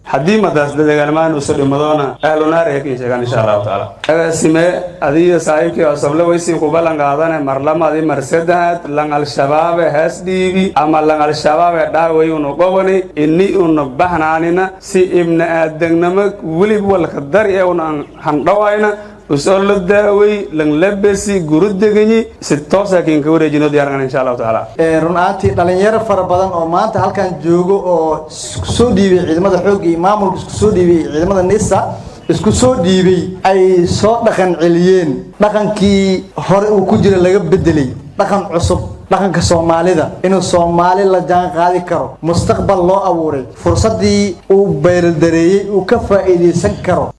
haddii madaas dadagaalmaan uso dhimadoona ahlunaar ee kin sheegaan insha allahu tacaala agaasime adiyo saaxiibkii osoble weysin ku ballan qaadane marlamadi mar saddexaad lang al-shabaabe hees dhiibi ama lang al-shabaabe dhaaway unu qobani ini unu bahnaanina si ibna aadagnimo welib walka dari ee una handhawayna usoo la daaway langlabesi gurudeganyi si toosa kiinka wareejino diyaaran insha allahu tacaala run ahaantii dhalinyaro fara badan oo maanta halkan joogo oo isku soo dhiibay ciidamada xoogga iyo maamulka isku soo dhiibay ciidamada nisa isku soo dhiibay ay soo dhaqan celiyeen dhaqankii hore uu ku jira laga bedelay dhaqan cusub dhaqanka soomaalida inuu soomaali la jaan qaadi karo mustaqbal loo abuuray fursaddii uu beyraldareeyey uu ka faa'iidaysan karo